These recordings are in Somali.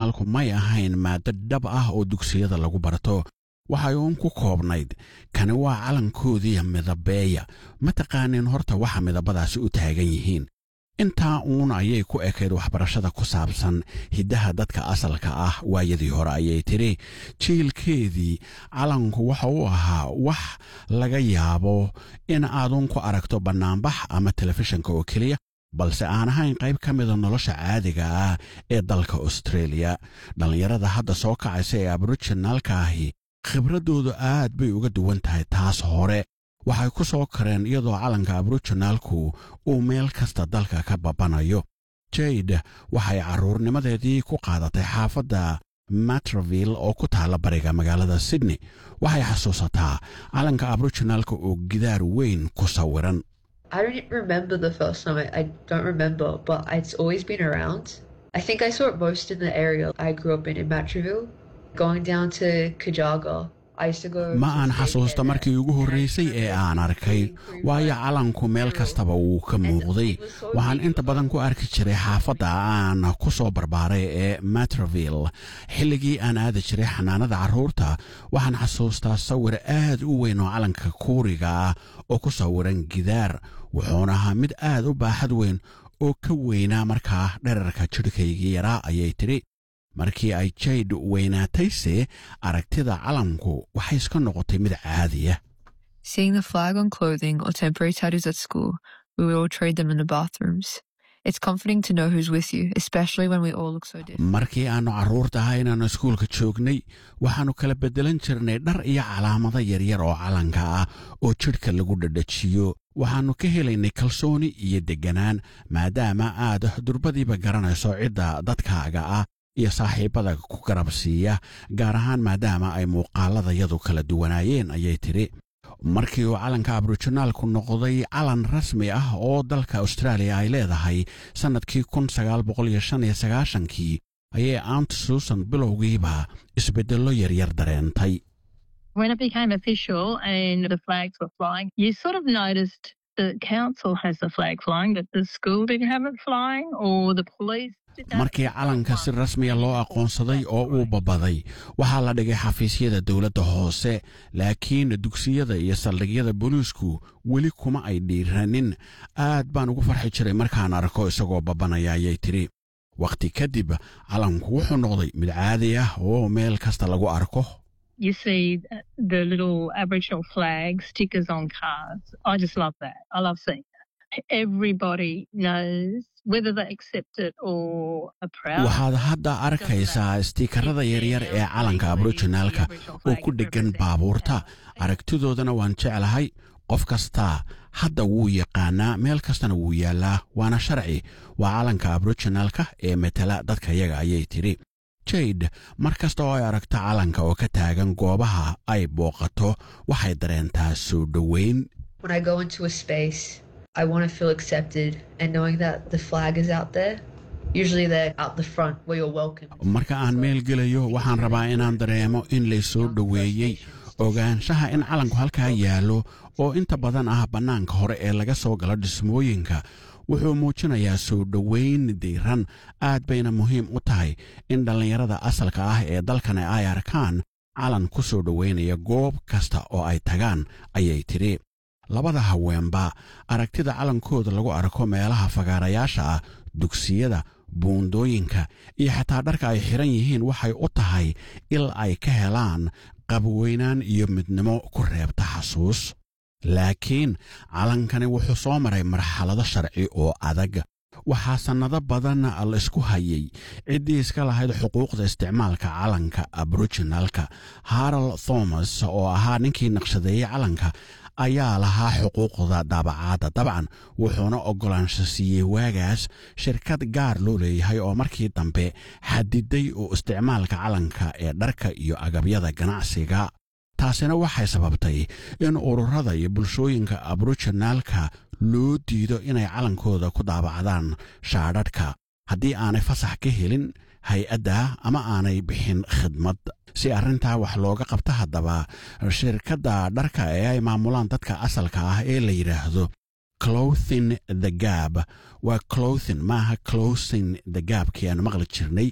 aboriginaalku may ahayn maaddo dhab ah oo dugsiyada lagu barto waxay uun ku koobnayd kani waa calankoodiiya midabeeya ma taqaanin horta waxa midabadaasi u taagan yihiin intaa uun ayay ku ekayd waxbarashada ku saabsan hiddaha dadka asalka ah waayadii hore ayay tidhi jiilkeedii calanku waxa uu ahaa wax laga yaabo in aaduun ku aragto bannaanbax ama telefishinka oo keliya balse aan ahayn qayb ka mida nolosha caadiga ah ee dalka austreeliya dhallinyarada hadda soo kacaysa ee aboriginaalka ahi khibraddoodu aad bay uga duwan tahay taas hore waxay ku soo kareen iyadoo calanka aboriginaalku uu meel kasta dalka ka babanayo jade waxay carruurnimadeedii ku qaadatay xaafadda matraville oo ku taalla bariga magaalada sydney waxay xasuusataa calanka aboriginaalka oo gidaar weyn ku sawiran I don't remember the first time. I, I don't remember, but it's always been around. I think I saw it most in the area I grew up in, in Matraville. Going down to Kajaga, I used to go. ma to aan stay xasuusta there. markii ugu horraysay ee aan arkay waayo calanku meel kastaba wuu ka muuqday waxaan inta badan ku arki jiray xaafadda aan ku soo barbaaray ee matraville xilligii aan aadi jiray xanaanada carruurta waxaan xasuustaa sawir aad u weyn oo calanka kuuriga ah oo ku sawiran gidaar wuxuuna ahaa mid aad u baaxad weyn oo ka weynaa markaa dherarka jidhkaygii yaraa ayay tidhi markii ay jayd weynaatayse aragtida calanku waxay iska noqotay mid caadiya Seeing the flag on clothing or temporary tattoos at school, we would all trade them in the bathrooms. It's comforting to know who's with you, especially when we all look so different. markii aannu carruurta ahaa inaannu iskuulka joognay waxaannu kala beddelan jirnay dhar iyo calaamado yaryar oo calanka ah oo jidhka lagu dhadhajiyo waxaannu ka helaynay kalsooni iyo degganaan maadaama aad durbadiiba garanayso cidda dadkaaga ah iyo saaxiibbada ku garab siiya gaar ahaan maadaama ay muuqaaladayadu kala duwanaayeen ayay tidhi markii uu calanka aboriginaalku noqday calan rasmi ah oo dalka austraaliya ay leedahay sannadkii kun sagaal boqol iyo shan iyo sagaashankii ayay aunt susan bilowgiiba isbeddello yaryar dareentay When it became official and the flags were flying, you sort of noticed the council has the flag flying, but the school didn't have it flying, or the police. didn't have markii it calanka si flying. rasmiya loo aqoonsaday oo uu babaday waxaa la dhigay xafiisyada dowladda hoose laakiin dugsiyada iyo saldhigyada booliisku weli kuma ay dhiiranin aad baan ugu farxi jiray markaan arko isagoo babanaya ayay tidhi wakhti kadib calanku wuxuu noqday mid caadi ah oo meel kasta lagu arko You see the little Aboriginal flag stickers on cars. I just love that. I love seeing that. Everybody knows whether they accept it or are proud. waxaad hadda arkaysaa istiikarada yaryar ee calanka aboriginaalka oo ku dheggan baabuurta aragtidoodana waan jeclahay qof kastaa hadda wuu yaqaanaa meel kastana wuu yaallaa waana sharci waa calanka aboriginaalka ee metela dadka yaga ayay tidhi jade mar kasta oo ay aragto calanka oo ka taagan goobaha ay booqato waxay dareentaa soo dhoweyn When I go into a space, I want to feel accepted and knowing that the flag is out there. Usually they're out the front where you're welcome. marka aan meel gelayo waxaan rabaa inaan dareemo in laysoo dhoweeyey ogaanshaha in calanku halkaa yaallo oo inta badan ah bannaanka hore ee laga soo galo dhismooyinka wuxuu muujinayaa soo dhoweyn diiran aad bayna muhiim u tahay in dhallinyarada asalka ah ee dalkani ay arkaan calan ku soo dhoweynaya goob kasta oo ay tagaan ayay tidhi labada haweenba aragtida calankooda lagu arko meelaha fagaarayaasha ah dugsiyada buundooyinka iyo xataa dharka ay xidhan yihiin waxay u tahay il ay ka helaan qabweynaan iyo midnimo ku reebta xasuus laakiin calankani wuxuu soo maray marxalado sharci oo adag waxaa sannado badan la isku hayay ciddii iska lahayd xuquuqda isticmaalka calanka aboriginalka harold thomas oo ahaa ninkii naqshadeeyey calanka ayaa lahaa xuquuqda daabacaadda dabcan wuxuuna oggolaansho siiyey waagaas shirkad gaar loo leeyahay oo markii dambe xadiday oo isticmaalka calanka ee dharka iyo agabyada ganacsiga taasina waxay sababtay in ururada iyo bulshooyinka aboriginaalka loo diido inay calankooda ku daabacdaan shaadhadhka haddii aanay fasax ka helin hay-adda ama aanay bixin khidmad si arrintaa wax looga qabta haddaba shirkadda dharka ee ay maamulaan dadka asalka ah ee la yidhaahdo clothin the gab waa clothin maaha closing the gabkii aan maqli jirnay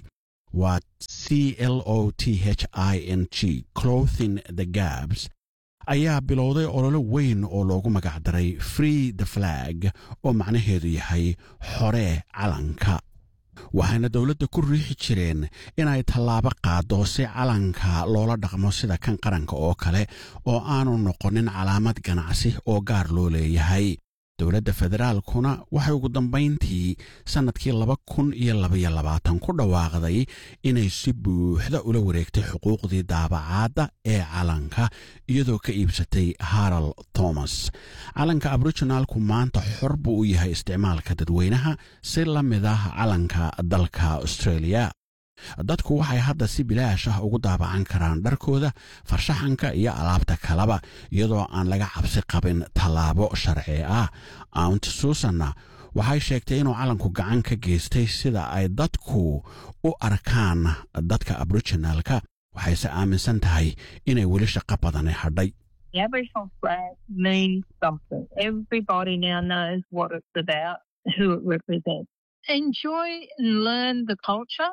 waa c l o t h i n g clothing the gabs ayaa bilowday ololo weyn oo loogu magacdaray free the flag oo macnaheedu yahay xoree calanka waxayna dowladda ku riixi jireen inay tallaabo qaaddo si calanka loola dhaqmo sida kan qaranka oo kale oo aanu noqonin calaamad ganacsi oo gaar loo leeyahay dowladda federaalkuna waxay ugu dambayntii sannadkii laba kun iyo labaiyo labaatan ku dhawaaqday inay si buuxda ula wareegtay xuquuqdii daabacaadda ee calanka iyadoo ka iibsatay haral thomas calanka aboriginaalku maanta xor buu u yahay isticmaalka dadweynaha si la mid ah calanka dalka australia dadku waxay hadda si bilaash ah ugu daabacan karaan dharkooda farshaxanka iyo alaabta kaleba iyadoo aan laga cabsi qabin tallaabo sharci ah aunt susanna waxay sheegtay inuu calanku gacan ka geystay sida ay dadku u arkaan dadka aboriginaalka waxayse aaminsan tahay inay weli shaqo badani hadhay The Aboriginal flag means something. Everybody now knows what it's about, who it represents. Enjoy and learn the culture.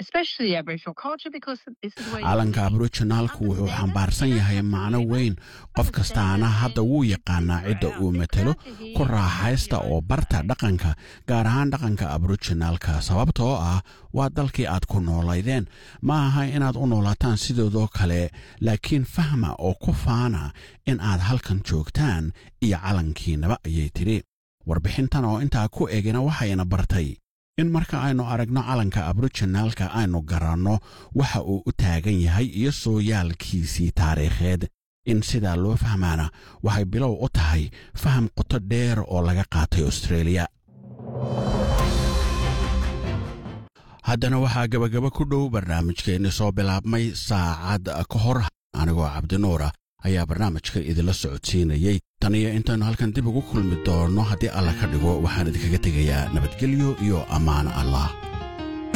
calanka aboriginaalku wuxuu xambaarsan yahay macno weyn qof kastaana hadda wuu yaqaanaa cidda uu matelo ku raaxaysta oo barta dhaqanka gaar ahaan dhaqanka aboriginaalka sababtoo ah waa dalkii aad ku noolaydeen ma aha inaad u noolaataan sidoodoo kale laakiin fahma oo ku faana in aad halkan joogtaan iyo calankiinaba ayay tidhi warbixintan oo intaa ku egina waxayna bartay in marka aynu aragno calanka aboriginaalka aynu garanno waxa uu u taagan yahay iyo sooyaalkiisii taariikheed in sidaa loo fahmaana waxay bilow u tahay faham qoto dheer oo laga qaatay austreeliya haddana waxaa gebagaba ku dhow barnaamijkeenni soo bilaabmay saacad ka hor anigoo cabdinuura ayaa barnaamijka idinla socodsiinayey tan iyo intaynu halkan dib ugu kulmi doonno haddii alla ka dhigo waxaan idinkaga tegayaa nabadgelyo iyo ammaan allah